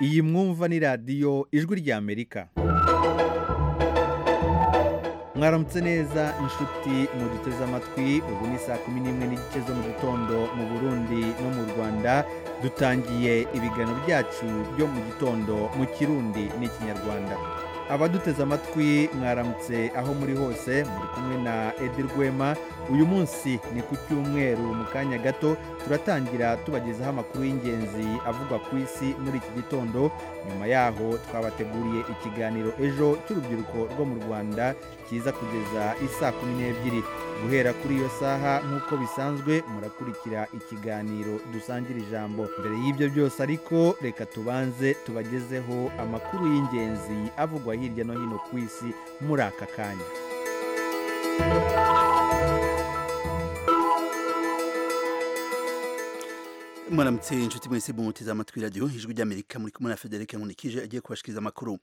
iyi mwumva ni radiyo ijwi ry'amerika mwaramutse neza inshuti muduteze amatwi ubu ni saa kumi n'imwe n'igice zo mu gitondo mu burundi no mu rwanda dutangiye ibiganiro byacu byo mu gitondo mu kirundi n'ikinyarwanda abaduteze amatwi mwaramutse aho muri hose muri kumwe na edi rwema uyu munsi ni ku cyumweru mu kanya gato turatangira tubagezaho amakuru y'ingenzi avugwa ku isi muri iki gitondo nyuma yaho twabateguriye ikiganiro ejo cy'urubyiruko rwo mu rwanda kiza kugeza isaa kumi n'ebyiri guhera kuri iyo saha nk'uko bisanzwe murakurikira ikiganiro dusangira ijambo mbere y'ibyo byose ariko reka tubanze tubagezeho amakuru y'ingenzi avugwa hirya no hino ku isi muri aka kanya mwaramutse inshuti mwese mumuteze amatwi radiyo ijwi ry'amerika muri kumwe na federike nkunikije agiye kubashikiriza amakuru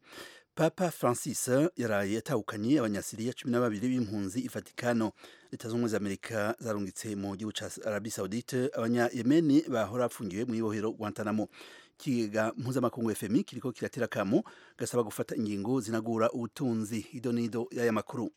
papa francis yaraye yatahukanye abanyasiriya cumi na babiri b'impunzi ifatikano leta z'ubumwe za amerika zarungitse mu gihugu ca arabi saudite abanyayemeni bahora bafungiwe mu ibohero guantanamo ikigega mpuzamakungu fmi kiriko kiratera kamo gasaba gufata ingingo zinagura ubutunzi ido n'ido y'aya makuru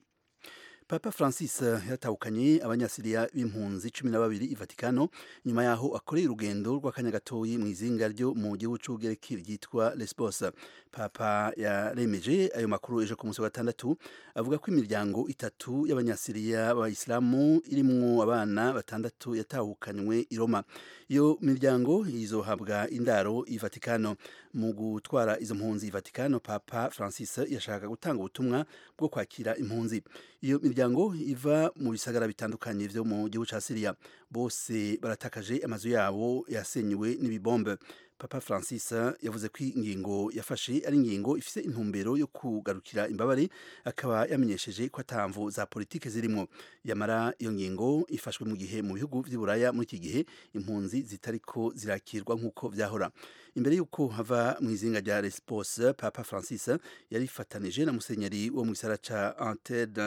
papa francis yatahukanye abanyasiriya b'impunzi cumi na babiri i vatikano nyuma yaho akoreye urugendo rw'akanya gatoyi mu izinga ryo mu gihugu c'ubugereki ryitwa lesbos papa yaremeje ayo makuru ejo ku munsi wa gatandatu avuga ko imiryango itatu y'abanyasiriya b'abayisilamu irimwo abana batandatu yatahukanywe i roma iyo miryango izohabwa indaro i vatikano mu gutwara izo mpunzi i vatikano papa francis yashaka gutanga ubutumwa bwo kwakira impunzi iyo imiryango iva mu bisagara bitandukanye vyo mu gihugu ca Syria bose baratakaje amazu yabo yasenywe n'ibibombe Papa Francis yavuze ko ingingo yafashe ari ingingo ifise intumbero yo kugarukira imbabare akaba yamenyesheje ko atamvu za politike zirimo yamara iyo ngingo ifashwe mu gihe mu bihugu vy'Iburaya muri iki gihe impunzi zitariko zirakirwa nk'uko vyahora imbere y'uko hava mu izinga rya Lesbos Papa Francis yarifatanije na musenyeri wo mu gisara ca Antede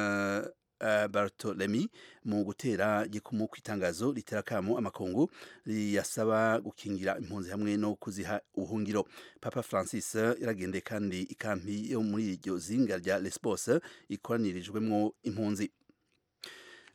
Uh, Bartolemi mu gutera gikumu kwitangazo litera kamo amakungu liyasaba gukingira impunzi hamwe no kuziha ubuhungiro Papa Francis yaragende kandi ikampi yo muri iryo zinga rya Lesbos ikoranirijwemwo impunzi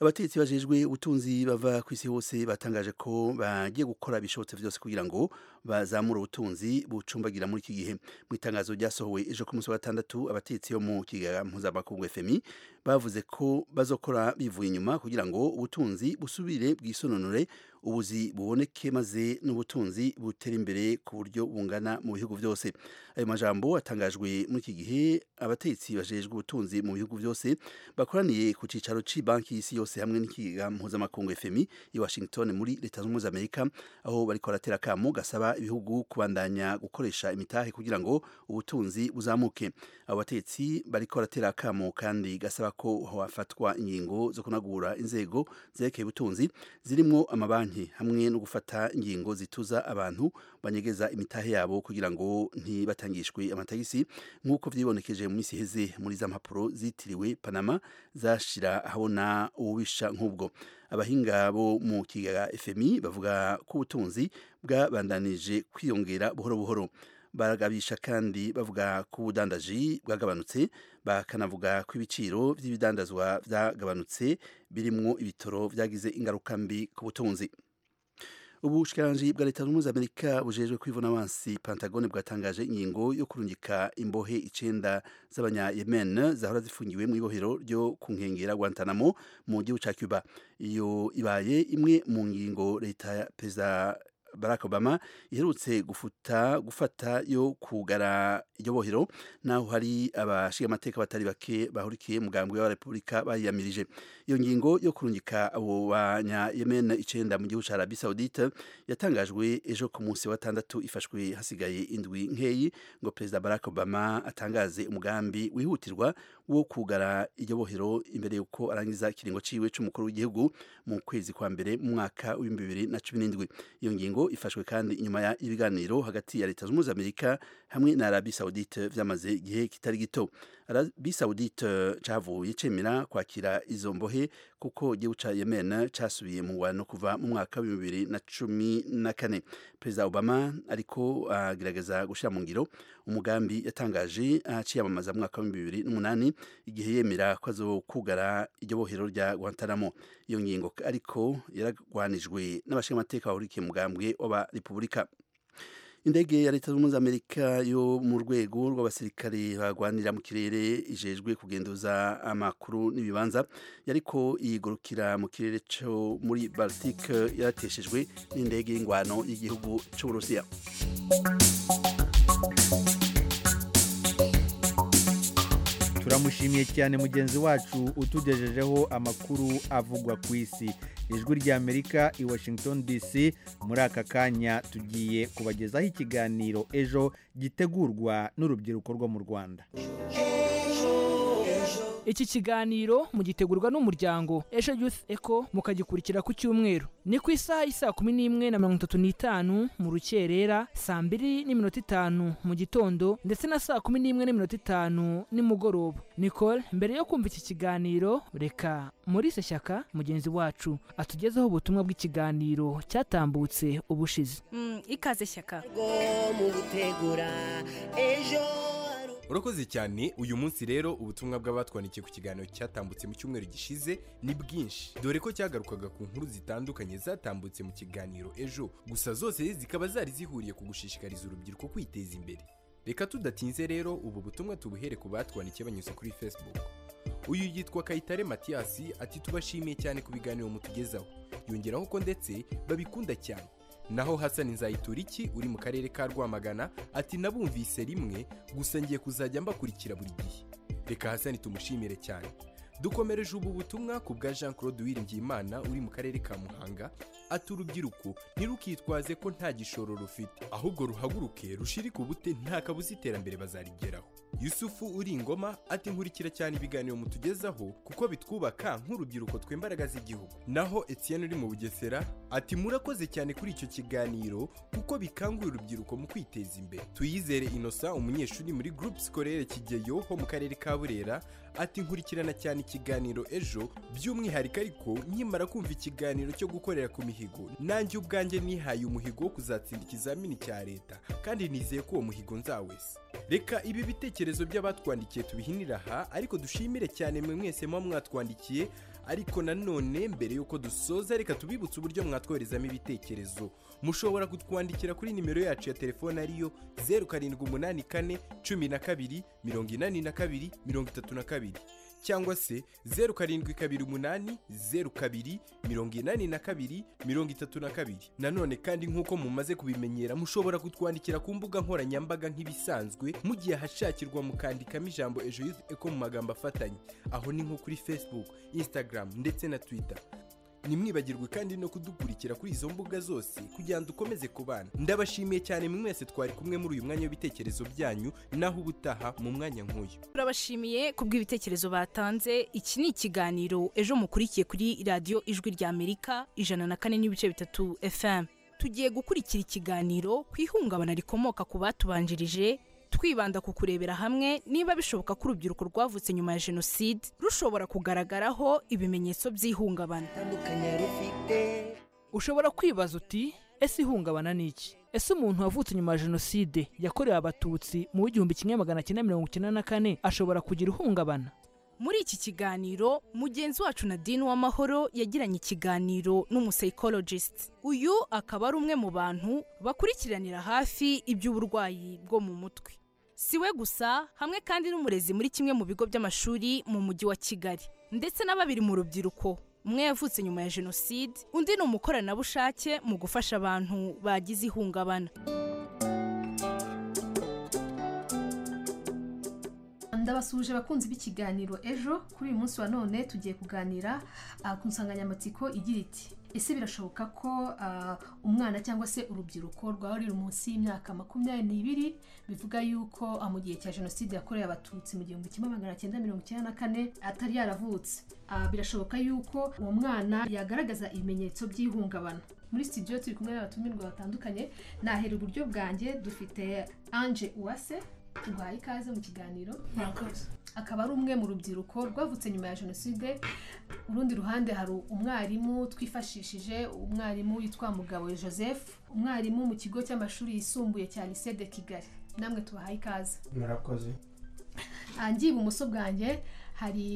abatetsi bajejwe ubutunzi bava ku isi hose batangaje ko bagiye gukora ibishobotse byose kugira ngo bazamura ubutunzi bucumbagira muri iki gihe mu itangazo ryasohowe ejo ku munsi wa gatandatu abatetsi yo mu kigega mpuzamakungu FMI bavuze ko bazokora bivuye inyuma kugira ngo ubutunzi busubire bwisononore ubuzi buboneke maze n'ubutunzi butera imbere ku buryo bungana mu bihugu byose ayo majambo atangajwe muri iki gihe abatetsi bajejwe ubutunzi mu bihugu byose bakoraniye ku cicaro c'banki y'isi yose hamwe n'ikigega mpuzamakungu FMI i Washington muri leta z'umwe z'Amerika aho bariko baratera kamo gasaba ibihugu kubandanya gukoresha imitahe kugira ngo ubutunzi buzamuke abo batetsi bariko baratera kamo kandi gasaba ko hafatwa ingingo zo kunagura inzego zerekeye ubutunzi zirimo amabanki hamwe no gufata ingingo zituza abantu banyegeza imitahe yabo kugira ngo ntibatangishwe amatagisi nk'uko vyibonekeje mu minsi iheze muri za mpapuro zitiriwe Panama zashira ahabona ububisha nk'ubwo abahinga bo mu kigega FMI bavuga ko ubutunzi bwabandanije kwiyongera buhoro buhoro baragabisha kandi bavuga ko ubudandaji bwagabanutse bakanavuga ko ibiciro by'ibidandazwa byagabanutse birimwo ibitoro byagize ingaruka mbi ku butunzi ubushikiranganji bwa leta zunze amerika bujejwe kwivuna abansi pantagone bwatangaje ingingo yo kurungika imbohe icenda z'abanyayemen zahora zifungiwe mu ibohero ryo kunkengera guantanamo mu gihugu ca cuba iyo ibaye imwe mu ngingo leta perezida Barack Obama iherutse gufuta gufata yo kugara iryo bohero naho hari abashiga amateka batari bake bahurikiye mugambwe wa Republika bayiyamirije iyo ngingo yo kurungika abo banya Yemen icenda mu gihugu ca Arabie Saoudite yatangajwe ejo ku munsi wa tandatu ifashwe hasigaye indwi nkeyi ngo Perezida Barack Obama atangaze umugambi wihutirwa wo kugara iryo bohero imbere yuko arangiza kiringo ciwe c'umukuru w'igihugu mu kwezi kwa mbere mu mwaka wa 2017 iyo ngingo ifashwe kandi inyuma ibiganiro hagati ya leta z'umuzamurika hamwe na Arabie Saoudite vyamaze igihe kitari gito arabi saudite cavuye cemera kwakira izo mbohe kuko igihugu ca yemen casubiye mu wano kuva mu mwaka wa bibiri na cumi na kane perezida obama ariko agerageza gushyira mu ngiro umugambi yatangaje aciyamamaza mu mwaka wa bibiri n'umunani igihe yemera ko azokugara iryo bohero rya guantanamo iyo ngingo ariko yaragwanijwe n'abashingamateka bahurikiye mugambwe w'abarepubulika indege ya leta zunze ubumwe za amerika yo mu rwego rw'abasirikare bagwanira mu kirere ijejwe kugenduza amakuru n'ibibanza yariko yigurukira mu kirere cyo muri baltike yarateshejwe n'indege y'ingwano y'igihugu cy'uburusiya turamushimiye cyane mugenzi wacu utugejejeho amakuru avugwa ku isi ijwi ry'amerika i washington dc muri aka kanya tugiye kubagezaho ikiganiro ejo gitegurwa n'urubyiruko rwo mu rwanda iki kiganiro mugitegurwa n'umuryango ejo youth eco mukagikurikira ku cyumweru ni ku isaha y'isaa kumi n'imwe na mirongo itatu n'itanu mu rukerera saa mbiri n'iminota itanu mu gitondo ndetse na saa kumi n'imwe n'iminota itanu nimugoroba nicole mbere yo kumva iki kiganiro reka maurice shyaka mugenzi wacu atugezeho ubutumwa bw'ikiganiro cyatambutse ubushize Mm, ikaze shyaka urakoze cyane uyu munsi rero ubutumwa bw'abatwandikiye ku kiganiro cyatambutse mu cyumweru gishize ni bwinshi dore ko cyagarukaga ku nkuru zitandukanye zatambutse mu kiganiro ejo gusa zose zikaba zari zihuriye ku gushishikariza urubyiruko kwiteza imbere reka tudatinze rero ubu butumwa tubuhere ku batwandikiye banyuze kuri facebook uyu yitwa kayitare matiyasi ati tubashimiye cyane ku biganiro mutugezaho yongeraho ko ndetse babikunda cyane naho hasani nzayituriki uri mu karere ka rwamagana ati nabumvise rimwe gusa ngiye kuzajya mbakurikira buri gihe reka hasani tumushimire cyane dukomereje ubu butumwa ku bwa jean claude uwiringiyimana uri mu karere ka muhanga ati urubyiruko ntirukitwaze ko nta gishoro rufite ahubwo ruhaguruke rushirike ubute nta kabuza iterambere bazarigeraho yusufu uri ingoma ati nkurikira cyane ibiganiro mutugezaho kuko bitwubaka nk'urubyiruko tw'imbaraga z'igihugu naho etienne uri mu bugesera ati murakoze cyane kuri icyo kiganiro kuko bikangurira urubyiruko mu kwiteza imbere tuyizere innocent umunyeshuri muri groupe scolaire kigeyo ho mu karere ka burera ati nkurikirana cyane ikiganiro ejo by'umwihariko ariko nkimara kumva ikiganiro cyo gukorera ku mihigo nanjye ubwanjye nihaye umuhigo wo kuzatsinda ikizamini cya leta kandi nizeye ko uwo muhigo nzawesa reka ibi bitekerezo by'abatwandikiye tubihinira aha ariko dushimire cyane mwe mwese muba mwatwandikiye ariko nanone mbere y'uko dusoza reka tubibutse uburyo mwatwoherezamo ibitekerezo mushobora kutwandikira kuri nimero yacu ya telefone ariyo zeru karindwi umunani kane cumi na kabiri mirongo inani na kabiri mirongo itatu na kabiri cyangwa se zeru karindwi kabiri umunani zeru kabiri mirongo inani na kabiri mirongo itatu na kabiri nanone kandi nk'uko mumaze kubimenyera mushobora kutwandikira ku mbuga nkoranyambaga nk'ibisanzwe mu gihe hashakirwa mukandikamo ijambo ejo youth eco mu magambo afatanye aho ni nko kuri facebook instagram ndetse na twitter ntimwibagirwe kandi no kudukurikira kuri izo mbuga zose kugira ngo dukomeze kubana ndabashimiye cyane mwe mwese twari kumwe muri uyu mwanya w'ibitekerezo byanyu naho ubutaha mu mwanya nk'uyu turabashimiye ku bw'ibitekerezo batanze iki ni ikiganiro ejo mukurikiye kuri radiyo ijwi ry'amerika ijana na kane n'ibice bitatu fm tugiye gukurikira ikiganiro ku ihungabana rikomoka ku batubanjirije twibanda ku kurebera hamwe niba bishoboka ko urubyiruko rwavutse nyuma ya jenoside rushobora kugaragaraho ibimenyetso by'ihungabana ushobora kwibaza uti ese ihungabana ni iki ese umuntu wavutse nyuma ya jenoside yakorewe abatutsi mu w'igihumbi kimwe magana cyenda mirongo icyenda na kane ashobora kugira ihungabana muri iki kiganiro mugenzi wacu nadine w'amahoro yagiranye ikiganiro n'umusayikorojisiti uyu akaba ari umwe mu bantu bakurikiranira hafi iby'uburwayi bwo mu mutwe si we gusa hamwe kandi n'umurezi muri kimwe mu bigo by'amashuri mu mujyi wa kigali ndetse na babiri mu rubyiruko umwe yavutse nyuma ya jenoside undi ni umukoranabushake mu gufasha abantu bagize ihungabana ndabasuhuje abakunzi b'ikiganiro ejo kuri uyu munsi wa none tugiye kuganira ah, ku nsanganyamatsiko igira iti ese birashoboka ko ah, umwana cyangwa se urubyiruko rwaba ruri munsi y'imyaka makumyabiri n'ibiri bivuga yuko ah, mu gihe cya jenoside yakorewe abatutsi mu gihumbi kimwe magana cyenda mirongo icyenda na kane atari yaravutse Ah, birashoboka yuko uwo mwana yagaragaza ibimenyetso by'ihungabana muri studio turi kumwe n'abatumirwa batandukanye nahera iburyo bwanjye dufite anje uwase tuguhaye ikaze mu kiganiro murakoze akaba ari umwe mu rubyiruko rwavutse nyuma ya jenoside urundi ruhande hari umwarimu twifashishije umwarimu witwa mugabo joseph umwarimu mu kigo cy'amashuri yisumbuye cya lycée de kigali namwe tubahaye ikaze murakoze hangi ibumoso bwanjye hari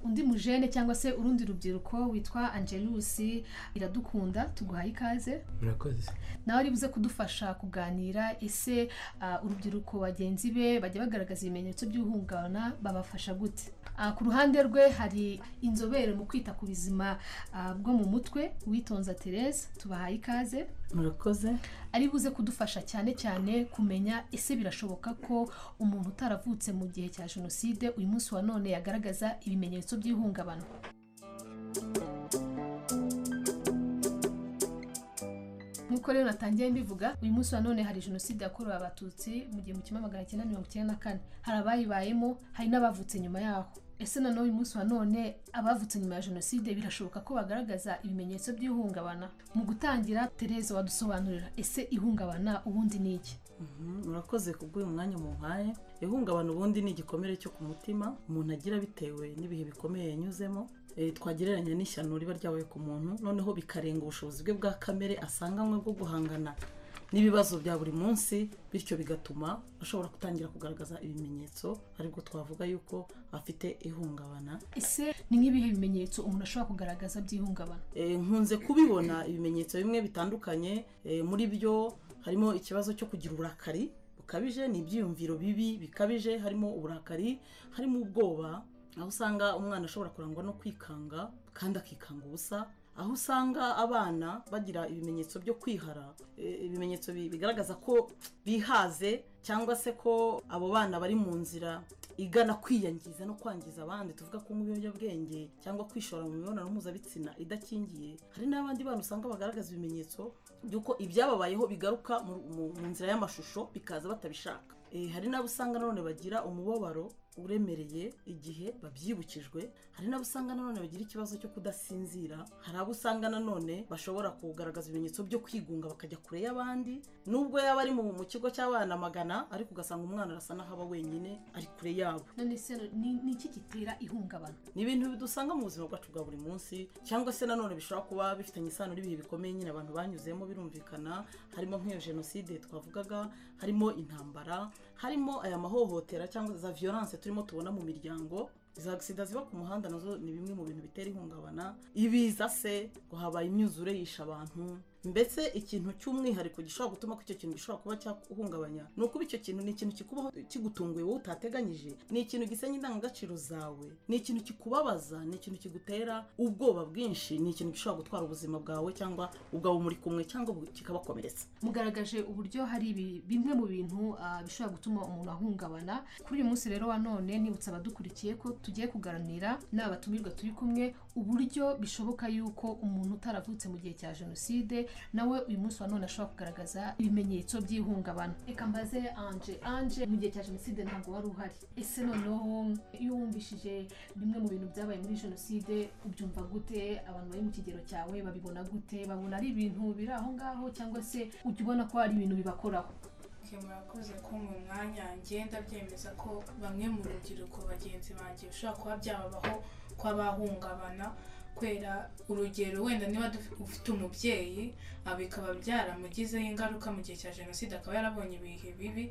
undi mujene cyangwa se urundi rubyiruko witwa angelusi iradukunda tuguhaye ikaze murakoze nawe ari buze kudufasha kuganira ese ah, urubyiruko bagenzi be bajya bagaragaza ibimenyetso by'uhungabana babafasha gute Ah, ku ruhande rwe hari inzobere mu kwita ku buzima ah, bwo mu mutwe uwitonza therese tubahaye ikaze murakoze ari buze kudufasha cyane cyane kumenya ese birashoboka ko umuntu utaravutse mu gihe cya jenoside uyu munsi wa none yagaragaza ibimenyetso by'ihungabana nk'uko rero natangiye mbivuga uyu munsi wa none hari jenoside yakorewe abatutsi mu gihumbi kimwe magana cyenda mirongo icyenda na kane hari abayibayemo hari n'abavutse nyuma yaho ese nanone uyu munsi wa none abavutse nyuma ya jenoside birashoboka ko bagaragaza ibimenyetso by'ihungabana mu gutangira tereza wadusobanurira ese ihungabana ubundi ni iki Mhm, murakoze kubw'uyu mwanya mumpaye ihungabana ubundi ni igikomere cyo ku mutima umuntu agira bitewe n'ibihe bikomeye yanyuzemo Eh, twagereranya n'ishyano riba ryabaye ku muntu noneho bikarenga ubushobozi bwe bwa kamere asanganywe bwo guhangana n'ibibazo bya buri munsi bityo bigatuma ashobora gutangira kugaragaza ibimenyetso aribwo twavuga yuko afite ihungabana ese ni nk'ibihe bimenyetso umuntu ashobora kugaragaza by'ihungabana Eh, nkunze kubibona ibimenyetso bimwe bitandukanye eh, muri byo harimo ikibazo cyo kugira uburakari bukabije ni ibyiyumviro bibi bikabije harimo uburakari harimo ubwoba aho usanga umwana ashobora kurangwa no kwikanga kandi akikanga ubusa aho usanga abana bagira ibimenyetso byo kwihara eh, ibimenyetso bi- bigaragaza ko bihaze cyangwa se ko abo bana bari mu nzira igana kwiyangiza no kwangiza abandi tuvuga ko nk'ibiyobyabwenge cyangwa kwishora mu mibonano mpuzabitsina idakingiye hari n'abandi bana usanga bagaragaza ibimenyetso by'uko ibyababayeho bigaruka mu, mu, mu nzira y'amashusho bikaza batabishaka e, hari n'abo usanga nanone bagira umubabaro uremereye igihe babyibukijwe hari n'abo usanga nanone bagira ikibazo cyo kudasinzira hari abo usanga nanone bashobora kugaragaza ibimenyetso byo kwigunga bakajya kure y'abandi nubwo yaba ari mu mu kigo cy'abana magana ariko ugasanga umwana arasa n'aho aba wenyine ari kure yabo none se ni ni iki gitera ihungabana ni ibintu bidusanga mu buzima bwacu bwa buri munsi cyangwa se nanone bishobora kuba bifitanye isano n'ibihe bikomeye nyine abantu banyuzemo birumvikana harimo nk'iyo jenoside twavugaga harimo intambara harimo aya mahohotera cyangwa za violence turimo tubona mu miryango za agisida ziba ku muhanda nazo ni bimwe mu bintu bitera ihungabana ibiza se ngo habaye imyuzure yisha abantu mbese ikintu cy'umwihariko gishobora gutuma ko icyo kintu gishobora kuba cyakuhungabanya ni ukuba icyo kintu ni ikintu kikubaho kigutunguye wowe utateganyije ni ikintu gisenya indangagaciro zawe ni ikintu kikubabaza ni ikintu kigutera ubwoba bwinshi ni ikintu gishobora gutwara ubuzima bwawe cyangwa ubwabo muri kumwe cyangwa bu- kikabakomeretsa mugaragaje uburyo hari ibi- bimwe mu bintu ah, bishobora gutuma umuntu ahungabana kuri uyu munsi rero wa none nibutsa abadukurikiye ko tugiye kuganira n'aba batumirwa turi kumwe uburyo bishoboka yuko umuntu utaravutse mu gihe cya jenoside nawe uyu munsi wa none ashobora kugaragaza ibimenyetso by'ihungabana reka mbaze anje anje mu gihe cya jenoside ntabwo wari uhari ese noneho iyo wumvishije bimwe mu bintu byabaye muri jenoside ubyumva gute abantu bari mu kigero cyawe babibona gute babona ari ibintu biri aho ngaho cyangwa se ujya ubona ko hari ibintu bibakoraho Njye murakoze ko mu mwanya ngenda byemeza ko bamwe mu rubyiruko bagenzi banjye bishobora kuba byababaho ko bahungabana kubera urugero wenda niba duf- ufite umubyeyi ah, bikaba byaramugizeho ingaruka mu gihe cya jenoside akaba yarabonye ibihe bibi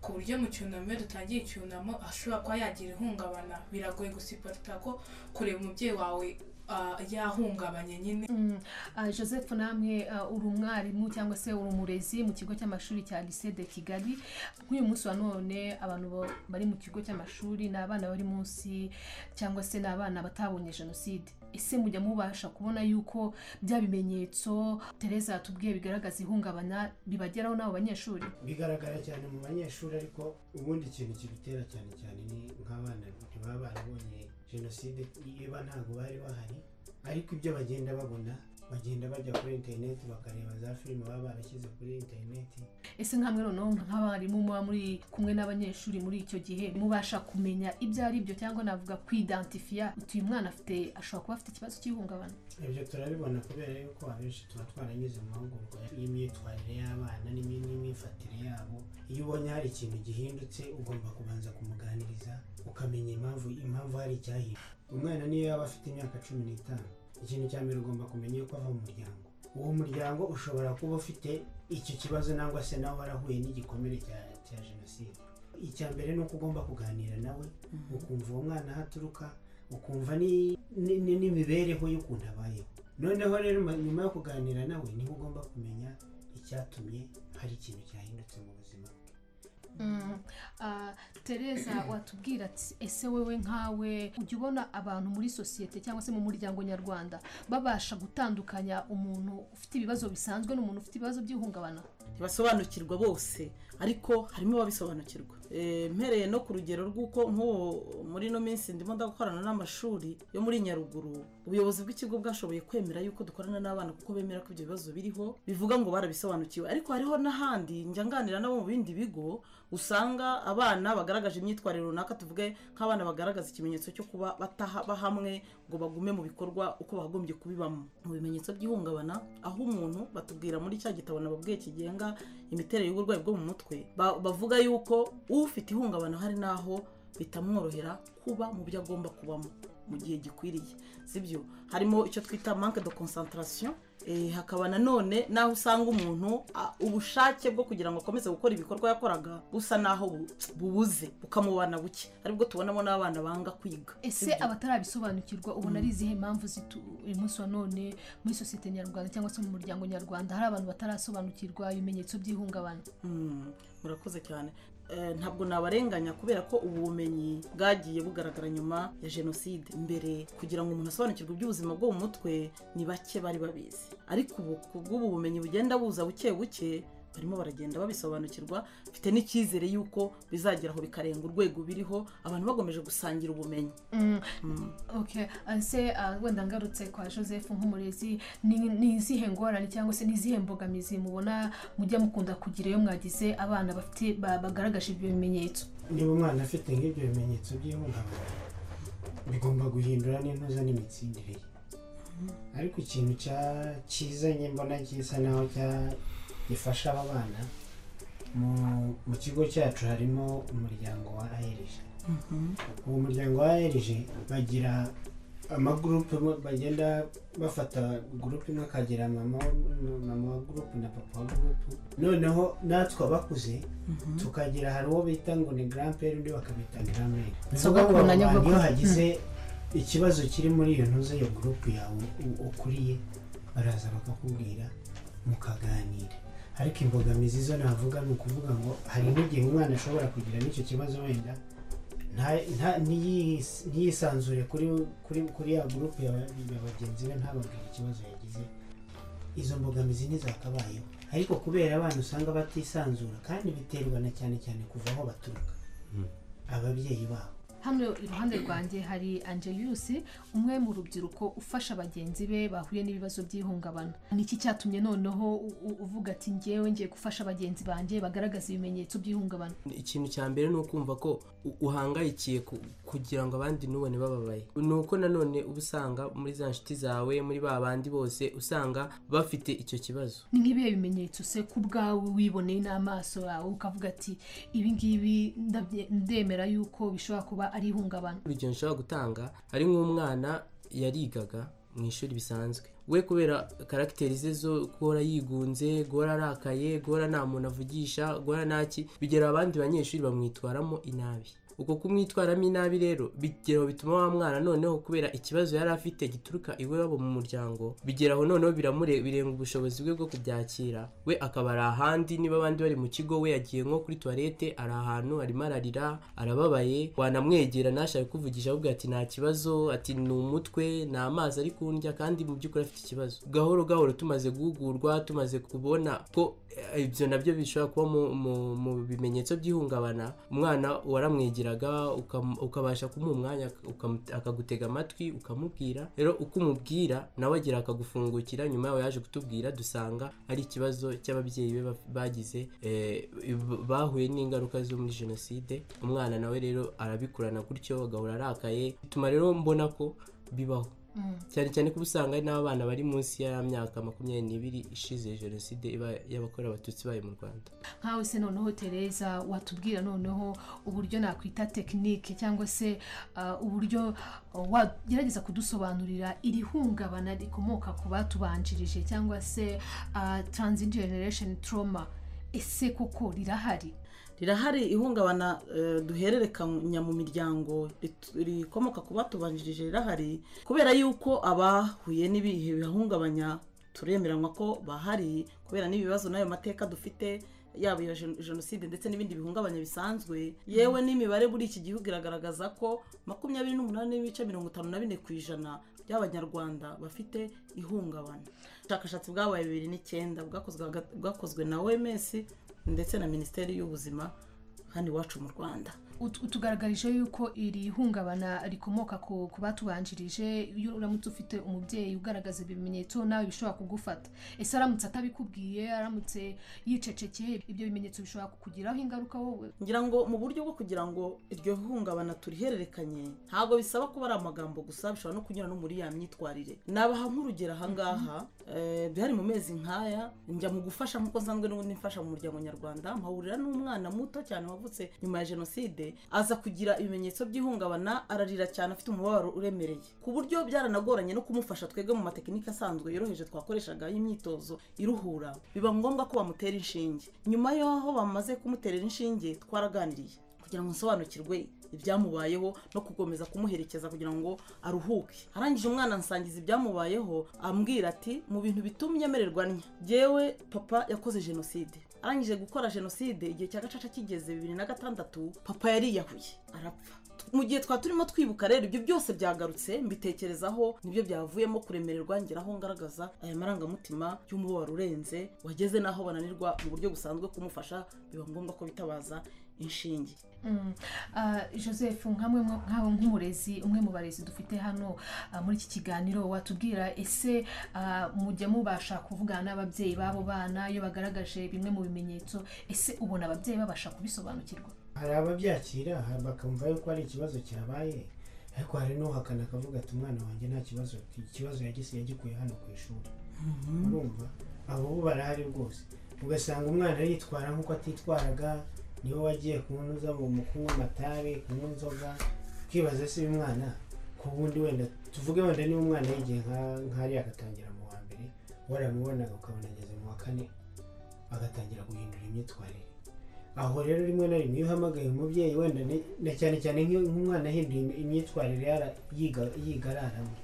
ku buryo mu cyunamo iyo dutangiye icyunamo ashobora kuba yagira ihungabana biragoye gusiporita ko kureba umubyeyi wawe ah, yahungabanye nyine Mm, ah, joseph namwe ah, uri umwarimu cyangwa se uri umurezi mu kigo cy'amashuri cya lycée de kigali nk'uyu munsi wa none abantu bo- bari mu kigo cy'amashuri ni abana bari munsi cyangwa se ni abana batabonye jenoside ese mujya mubasha kubona yuko bya bimenyetso tereza yatubwiye bigaragaza ihungabana bibageraho n'abo banyeshuri bigaragara cyane mu banyeshuri ariko ubundi ikintu kibitera cyane cyane ni nk'abana ntibaba barabonye jenoside niba ntabwo bari bahari ariko ibyo bagenda babona bagenda bajya kuri interineti bakareba za filime baba barashyize kuri interineti ese nk'amwe noneho nk'abarimu muba muri kumwe n'abanyeshuri muri icyo gihe mubasha kumenya ibyo ari byo cyangwa navuga kwidantifiya utuye mwana afite ashobora kuba afite ikibazo cy'ihungabana ibyo turabibona kubera yuko abenshi tuba twaranyuze mu mahugurwa y'imyitwarire y'abana n'imi- n'imyifatire yabo iyo ubonye hari ikintu gihindutse ugomba kubanza kumuganiriza ukamenya impamvu impamvu hari icyahindutse umwana niyo yaba afite imyaka cumi n'itanu ikintu cya mbere ugomba kumenya yuko ava mu muryango uwo muryango ushobora kuba ufite icyo kibazo nangwa se nawe warahuye n'igikomere cya cya jenoside icya mbere ni uko ugomba kuganira nawe ukumva uwo mwana aho aturuka ukumva ni- ni- ni- n'imibereho y'ukuntu abayeho noneho rero ma- nyuma yo kuganira nawe niho ugomba kumenya icyatumye hari ikintu cyahindutse mu buzima bwe Ah, tereza watubwira ati ese wowe nkawe ujya ubona abantu muri sosiyete cyangwa se mu muryango nyarwanda babasha gutandukanya umuntu ufite ibibazo bisanzwe n'umuntu ufite ibibazo by'ihungabana basobanukirwa bose ariko harimo ababisobanukirwa Eh, mpereye no ku rugero rw'uko nk'ubu muri ino minsi ndimo ndakorana n'amashuri yo muri nyaruguru ubuyobozi bw'ikigo bwashoboye kwemera yuko dukorana n'abana kuko bemera ko ibyo bibazo biriho bivuga ngo barabisobanukiwe ariko hariho n'ahandi njya nganira nabo mu bindi bigo usanga abana bagaragaje imyitwarire runaka tuvuge nk'abana bagaragaza ikimenyetso cyo kuba batahaba hamwe ngo bagume mu bikorwa uko bakagombye kubibamo mu bimenyetso by'ihungabana aho umuntu batubwira muri cya gitabo nababwiye kigenga imiterere y'uburwayi bwo mu mutwe ba- bavuga yuko ufite ihungabana hari n'aho bitamworohera kuba mu byo agomba kubamo mu gihe gikwiriye sibyo harimo icyo twita manque de concentration Eh, hakaba nanone n'aho usanga umuntu a- ubushake bwo kugira ngo akomeze gukora ibikorwa yakoraga busa n'aho bu- bubuze bukamubana buke aribwo tubonamo n'abana banga kwiga ese Sibyo? abatarabisobanukirwa ubona ari izihe mpamvu zitu uyu munsi wa none muri sosiyete nyarwanda cyangwa se mu muryango nyarwanda hari abantu batarasobanukirwa ibimenyetso by'ihungabana Mm, murakoze cyane Eh, ntabwo nabarenganya kubera ko ubu bumenyi bwagiye bugaragara nyuma ya jenoside mbere kugira ngo umuntu asobanukirwe iby'ubuzima bwo mu mutwe ni bake bari babizi ariko ubu ku bw'ubu bumenyi bugenda buza buke buke barimo baragenda babisobanukirwa mfite n'icyizere y'uko bizageraho bikarenga urwego biriho abantu bagomeje gusangira ubumenyi Mm. ok ese ah, wenda ngarutse kwa joseph nk'umurezi ni ni izihe ngorane cyangwa se ni izihe mbogamizi mubona mujya mukunda kugira iyo mwagize abana bafite ba- bagaragaje ibyo bimenyetso niba umwana afite nk'ibyo bimenyetso by'ihungabana bigomba guhindura n'intuza n'imitsindire ye ariko ikintu cya- cyiza njye mbona gisa naho cya- gifasha aba bana mu- mu kigo cyacu harimo umuryango wa aerg uwo muryango wa aerg bagira amagurupe mo- bagenda bafata gurupe imwe akagira mama wa- mama wa gurupe na papa wa gurupe noneho natwe abakuze tukagira hari uwo bita ngo ni garamperi undi bakabita garamperi bivuga ngo Sogokurunanya abantu bwoko- iyo hagize ikibazo kiri muri iyo ntuze iyo gurupe yawe u- ukuriye baraza bakakubwira mukaganira ariko imbogamizi zo navuga ni ukuvuga ngo hari n'igihe umwana ashobora kugira n'icyo kibazo wenda nta- nta- ntiyis- ntiyisanzure kuri kuri kuri ya gurupe ya ya bagenzi be ntababwire ikibazo yagize izo mbogamizi ntizakabayeho ariko kubera abana usanga batisanzura kandi biterwa na cyane cyane kuva aho baturuka ababyeyi babo hano iruhande rwanjye hari angelus umwe mu rubyiruko ufasha bagenzi be bahuye n'ibibazo by'ihungabana ni iki cyatumye noneho u- u- uvuga ati ngewe ngiye gufasha bagenzi banjye bagaragaza ibimenyetso by'ihungabana ikintu cya mbere ni ukumva ko u- uhangayikiye ku- kugira ngo abandi ntubone bababaye ni uko nanone uba usanga muri za nshuti zawe muri ba bandi bose usanga bafite icyo kibazo ni nk'ibihe bimenyetso se ku bwawe wiboneye n'amaso yawe ukavuga ati ibi ngibi ndabye- ndemera yuko bishobora kuba ari ihungabana urugero nshobora gutanga ari nk'umwana yarigaga mu ishuri bisanzwe we kubera karagiteri ze zo guhora yigunze guhora arakaye guhora nta muntu avugisha guhora ntaki bigera abandi banyeshuri bamwitwaramo inabi uko kumwitwaramo inabi rero bigeraho bituma wa mwana noneho kubera ikibazo yari afite gituruka iwabo mu muryango bigeraho noneho biramure- birenga ubushobozi bwe bwo kubyakira we akaba ari ahandi niba abandi bari mu kigo we yagiye nko kuri tuwarete ari ahantu arimo ararira arababaye wanamwegera ntashaka kuvugisha ahubwo ati nta kibazo ati ni umutwe ni amazi ari kundya kandi mu by'ukuri afite ikibazo gahoro gahoro tumaze guhugurwa tumaze kubona ko eh, ibyo nabyo bishobora kuba mu, mu, mu bimenyetso by'ihungabana umwana waramwegera waramwumviraga ukam- ukabasha kumuha umwanya ukam- akagutega amatwi ukamubwira rero uko umubwira nawe agira akagufungukira nyuma yawe yaje kutubwira dusanga ari ikibazo cy'ababyeyi be baf- bagize eh, b- bahuye n'ingaruka zo muri jenoside umwana nawe rero arabikurana gutyo agahora arakaye bituma rero mbona ko bibaho Mm. cyane cyane ko usanga hari n'abana bari munsi ya myaka makumyabiri n'ibiri ishize jenoside iba y'abakorera abatutsi ibaye mu rwanda nkawe se noneho tereza watubwira noneho uburyo nakwita tekinike cyangwa se ah, uburyo ah, wagerageza kudusobanurira iri hungabana rikomoka ku batubanjirije cyangwa se ah, transit generation trauma ese koko rirahari rirahari ihungabana eh, duhererekanya mu miryango rit- rikomoka ku batubanjirije rirahari kubera yuko abahuye n'ibihe bihungabanya turemeranywa ko bahari kubera n'ibibazo n'ayo mateka dufite yaba iyo gen- jenoside ndetse n'ibindi bihungabanya bisanzwe yewe n'imibare muri iki gihugu iragaragaza ko makumyabiri n'umunani n'ibice mirongo itanu na bine ku ijana by'abanyarwanda bafite ihungabana ubushakashatsi bwabaye bibiri n'icyenda bwakozwe haga- bwakozwe na oms ndetse na minisiteri y'ubuzima hano iwacu mu rwanda Ut- utugaragarije yuko iri hungabana rikomoka ku ku batubanjirije iyo uramutse ufite umubyeyi ugaragaza ibimenyetso nawe bishobora kugufata ese aramutse atabikubwiye aramutse yicecekeye ibyo bimenyetso bishobora kukugiraho ingaruka wowe ngira ngo mu buryo bwo kugira ngo iryo hungabana turihererekanye ntabwo bisaba kuba ari amagambo gusa bishobora no kunyura no muri ya myitwarire nabaha nk'urugero ahangaha eh, byari mu mezi nk'aya njya mu gufasha nk'uko nsanzwe n'ubundi mfasha mu muryango nyarwanda mpahurira n'umwana muto cyane wavutse nyuma ya jenoside aza kugira ibimenyetso by'ihungabana ararira cyane afite umubabaro uremereye ku buryo byaranagoranye no kumufasha twebwe mu matekinike asanzwe yoroheje twakoreshaga y'imyitozo iruhura biba ngombwa ko bamutera inshinge nyuma y'aho bamaze kumuterera inshinge twaraganiriye kugira ngo nsobanukirwe ibyamubayeho no gukomeza kumuherekeza kugira ngo aruhuke arangije umwana nsangiza ibyamubayeho ambwira ati mu bintu bitumye amererwa ntya jyewe papa yakoze jenoside arangije gukora jenoside igihe cya gacaca kigeze bibiri na gatandatu papa yariyahuye arapfa mu gihe twaba turimo twibuka rero ibyo byose byagarutse mbitekerezaho nibyo byavuyemo kuremererwa ngeraho ngaragaza aya marangamutima y'umubabaro urenze wageze n'aho bananirwa mu buryo busanzwe kumufasha biba ngombwa ko bitabaza inshinge Mm. Ah, joseph nkamwe mwa- nkawe nk'umurezi umwe mu barezi dufite hano ah, muri iki kiganiro watubwira ese ah, mujya mubasha kuvugana n'ababyeyi b'abo bana iyo bagaragaje bimwe mu bimenyetso ese ubona ababyeyi babasha kubisobanukirwa hari ababyakira hari bakumva yuko ari ikibazo cyabaye ariko hari n'uhakana akavuga ati umwana wanjye nta kibazo ikibazo yagise yagikuye hano ku ishuri urumva abo bo barahari rwose ugasanga umwana yitwara nk'uko atitwaraga niwe wagiye kunyuza mu kunywa amatabi kunywa inzoga ukibaza se uyu mwana ku bundi wenda tuvuge wenda niba umwana yigiye nka- nk'ariya agatangira mu wa mbere waramubonaga ukabona ageze mu wa kane agatangira guhindura imyitwarire aho rero rimwe na rimwe iyo uhamagaye umubyeyi wenda ni- na cyane cyane nk'iyo nk'umwana ahinduye im- imyitwarire yara- yiga- yiga araramo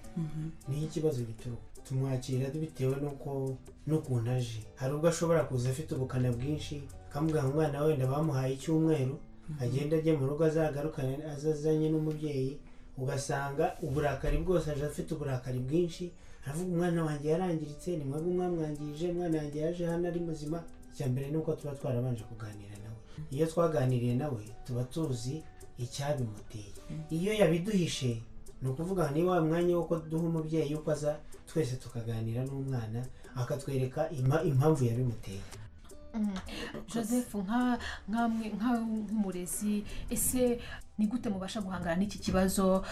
niho ikibazo gituruka tumwakira bitewe n'uko n'ukuntu aje hari ubwo ashobora kuza afite ubukana bwinshi akamubwira ngo umwana we wenda bamuhaye icyumweru agenda ajya mu rugo azagarukane azazanye n'umubyeyi ugasanga uburakari bwose aje afite uburakari bwinshi aravuga umwana wanjye yarangiritse ni mwebwe mwamwangirije umwana wanjye yaje hano ari muzima icya mbere ni uko tuba twarabanje kuganira nawe iyo twaganiriye nawe tuba tuzi icyabimuteye iyo yabiduhishe ni ukuvuga ngo ni wa mwanya wo duha umubyeyi uko aza twese tukaganira n'umwana akatwereka ima- impamvu yabimuteye Mm. joseph nka- nkamwe nkawe nk'umurezi ese ni gute mubasha guhangana n'iki kibazo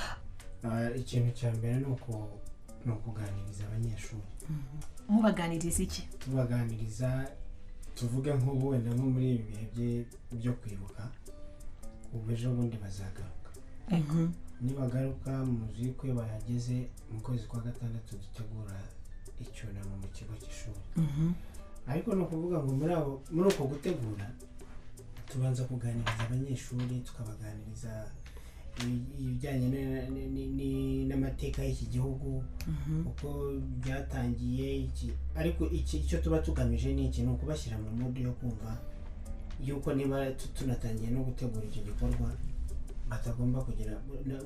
Ah, ikintu cya mbere ni uku- ni ukuganiriza abanyeshuri mubaganiriza iki tubaganiriza tuvuge nk'ubu wenda nko muri ibi bihe bye- byo kwibuka ubu ejo bundi bazagaruka nibagaruka muzi ko iyo bahageze mu kwezi kwa gatandatu dutegura icyunamo mu kigo cy'ishuri ariko ni ukuvuga ngo muri abo muri uko gutegura tubanza kuganiriza abanyeshuri tukabaganiriza ibi- ibijyanye na- ni- ni- ni- n'amateka y'iki gihugu uko byatangiye iki ariko iki icyo tuba tugamije ni iki ni ukubashyira mu mudu yo kumva yuko niba tu- tunatangiye no gutegura icyo gikorwa batagomba kugira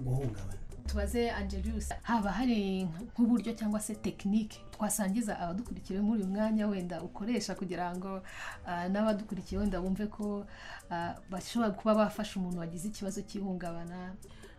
guhungabana tubaze angelius haba hari nk'uburyo cyangwa se tekinike twasangiza abadukurikiye muri uyu mwanya wenda ukoresha kugira ngo ah, n'abadukurikiye wenda bumve ko ah, bashobora kuba bafasha umuntu wagize ikibazo cy'ihungabana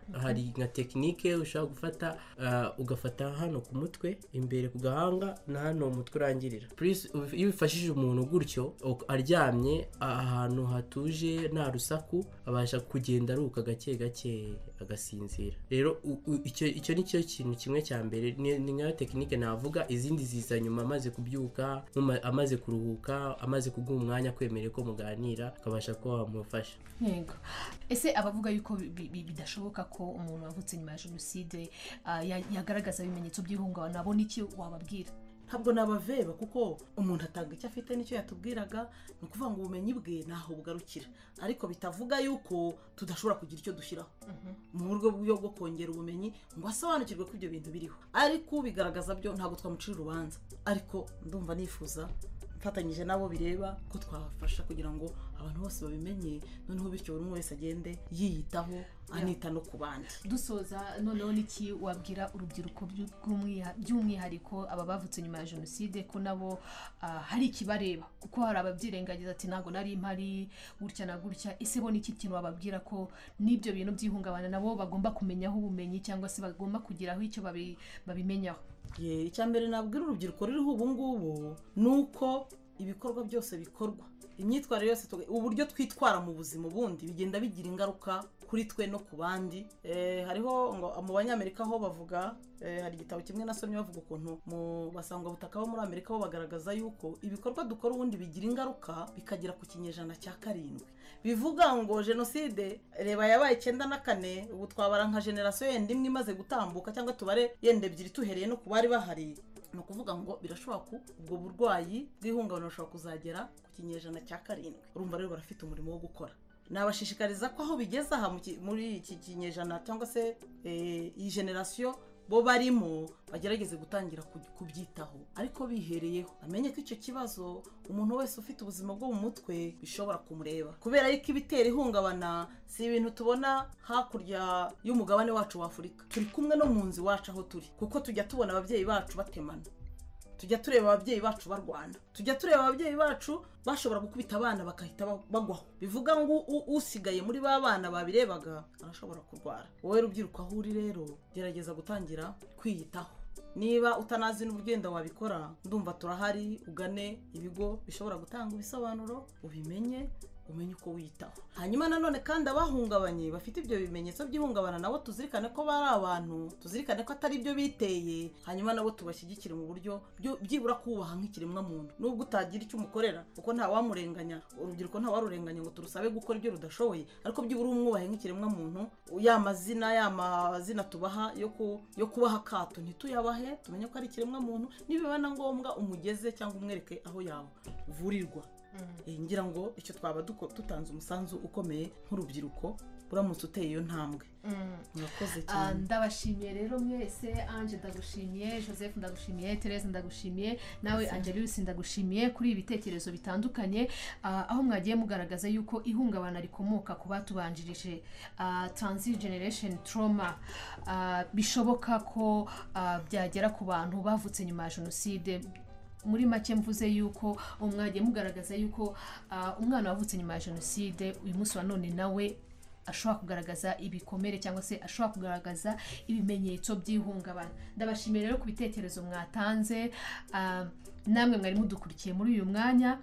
hari nka tekinike ushobora gufata ah, ugafata hano ku mutwe imbere ku gahanga na hano umutwe urangirira Plus, iyo bifashije umuntu gutyo ok- aryamye ahantu hatuje nta rusaku abasha kugenda aruka gake gake agasinzira rero u- u- icyo icyo ni cyo kintu kimwe cya mbere ni ni nka tekinike navuga izindi ziza nyuma amaze kubyuka muma- amaze kuruhuka amaze kuguha umwanya kwemerera ko muganira ukabasha kuba wamufasha yego ese abavuga yuko bi- bi- bi- bidashoboka ko umuntu wavutse nyuma ya jenoside ah, ya- yagaragaza ibimenyetso by'ihungabana abona iki wababwira ntabwo nabaveba kuko umuntu atanga icyo afite n'icyo yatubwiraga ni ukuvuga ngo ubumenyi bwe ntaho bugarukira ariko bitavuga yuko tudashobora kugira icyo dushyiraho mu buryo bw'uburyo bwo kongera ubumenyi ngo asobanukirwe ko ibyo bintu biriho ariko ubigaragaza byo ntabwo twamucira urubanza ariko ndumva nifuza mfatanyije n'abo bireba ko twafasha kugira ngo abantu bose babimenye noneho bityo buri umwe wese agende yiyitaho anita no ku bandi dusoza noneho n'iki wabwira urubyiruko by'u- rw'umwiha- by'umwihariko aba bavutse nyuma ya jenoside ko nabo ah, hari ikibareba kuko hari ababyirengagiza ati ntabwo nari mpari gutya na gutya ese bo n'iki kintu wababwira ko n'ibyo bintu by'ihungabana nabo bagomba kumenyaho ubumenyi cyangwa se bagomba kugiraho icyo babi- babimenyaho Ye, icya mbere nabwira urubyiruko ruriho ubu ngubu ni uko ibikorwa byose bikorwa imyitwarire yose tuga- uburyo twitwara mu buzima ubundi bigenda bigira ingaruka kuri twe no ku bandi Eh, hariho ngo mu banyamerika ho bavuga eh, hari igitabo kimwe nasomye bavuga ukuntu mu basangwabutaka bo muri amerika bo bagaragaza yuko ibikorwa dukora ubundi bigira ingaruka bikagera ku kinyejana cya karindwi bivuga ngo jenoside reba yabaye icyenda na kane ubu twabara nka generasiyo yenda imwe imaze gutambuka cyangwa tubare yenda ebyiri tuhereye no ku bari bahari ni ukuvuga ngo birashoboka ko ubwo burwayi bw'ihungabana bushobora kuzagera ku kinyejana cya karindwi urumva rero barafite umurimo wo gukora nabashishikariza ko aho bigeze aha mu ki- muri iki kinyejana cyangwa se eh, iyi generasiyo bo barimo bagerageze gutangira ku- kubyitaho ariko bihereyeho amenye ko icyo kibazo umuntu wese ufite ubuzima bwo mu mutwe bishobora kumureba kubera yuko ibitera ihungabana si ibintu tubona hakurya y'umugabane wacu wa afurika turi kumwe no mu nzu iwacu aho turi kuko tujya tubona ababyeyi bacu batemana tujya tureba ababyeyi bacu barwana tujya tureba ababyeyi bacu bashobora gukubita abana bagahita ba- bagwaho bivuga ngo u- usigaye muri ba bana babirebaga arashobora kurwara wowe rubyiruko aho uri rero gerageza gutangira kwiyitaho niba utanazi n'ubugenda wabikora ndumva turahari ugane ibigo bishobora gutanga ibisobanuro ubimenye umenye uko wiyitaho hanyuma nanone kandi abahungabanye bafite ibyo bimenyetso by'ihungabana nabo tuzirikane ko bari abantu tuzirikane ko atari byo biteye hanyuma nabo tubashyigikire mu buryo byo- byibura kubaha nk'ikiremwamuntu nubwo utagira icyo umukorera kuko ntawamurenganya urubyiruko ntawarurenganya ngo turusabe gukora ibyo rudashoboye ariko byibura umwubahe nk'ikiremwamuntu ya mazina ya mazina tubaha yo ku- yo kubaha akato ntituyabahe tumenye ko ari ikiremwamuntu nibiba na ngombwa umugeze cyangwa umwereke aho yavurirwa Eh, ngira ngo icyo twaba duko- dutanze umusanzu ukomeye nk'urubyiruko uramutse uteye iyo ntambwe murakoze Ah, cyane ndabashimiye rero mwese ange ndagushimiye joseph ndagushimiye therese ndagushimiye nawe angelus ndagushimiye kuri ibitekerezo bitandukanye ah, aho mwagiye mugaragaza yuko ihungabana rikomoka ku batubanjirije ah, transit generation trauma Ah, bishoboka ko ah, byagera ku bantu bavutse nyuma ya jenoside muri make mvuze yuko ubu mwagiye mugaragaza yuko ah, umwana wavutse nyuma ya jenoside uyu munsi wa none nawe ashobora kugaragaza ibikomere cyangwa se ashobora kugaragaza ibimenyetso by'ihungabana ndabashimiye rero ku bitekerezo mwatanze ah, namwe mwari mudukurikiye muri uyu mwanya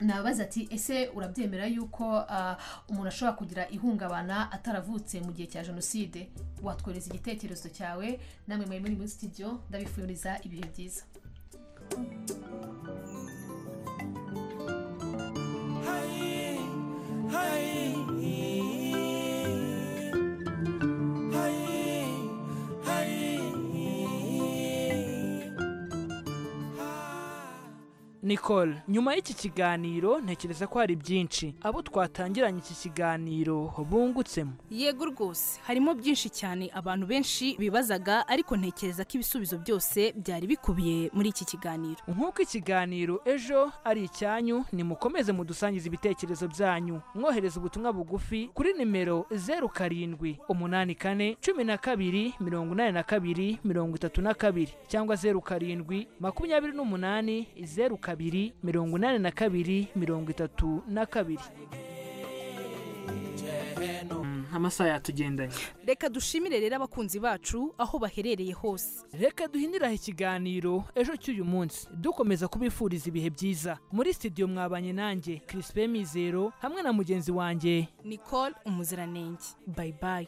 nababaza ati ese urabyemera yuko ah, umuntu ashobora kugira ihungabana ataravutse mu gihe cya jenoside watwohereza igitekerezo cyawe namwe mwari muri muri studio ndabifuriza ibihe byiza nicole nyuma y'iki kiganiro ntekereza ko hari byinshi abo twatangiranye iki kiganiro bungutsemo yego rwose harimo byinshi cyane abantu benshi bibazaga ariko ntekereza ko ibisubizo byose byari bikubiye muri iki kiganiro nk'uko ikiganiro ejo ari icyanyu nimukomeze mudusangize ibitekerezo byanyu mwohereza ubutumwa bugufi kuri nimero zeru karindwi umunani kane cumi na kabiri mirongo inani na kabiri mirongo itatu na kabiri cyangwa zeru karindwi makumyabiri n'umunani zeru kabiri mirongo inani na kabiri mirongo itatu na kabiri amasaha yatugendanye reka dushimire rero abakunzi bacu aho baherereye hose reka duhindiraho ikiganiro ejo cy'uyu munsi dukomeza kubifuriza ibihe byiza muri sitidiyo mwabanye nanjye kirisipe mizero hamwe na mugenzi wanjye nicole umuziranenge bayibayi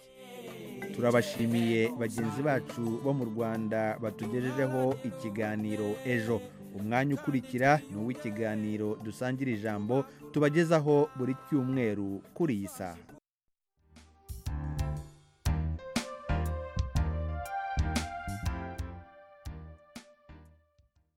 turabashimiye bagenzi bacu bo mu rwanda batugejejeho ikiganiro ejo umwanya ukurikira ni uw'ikiganiro dusangira ijambo tubagezaho buri cyumweru kuri iyi saha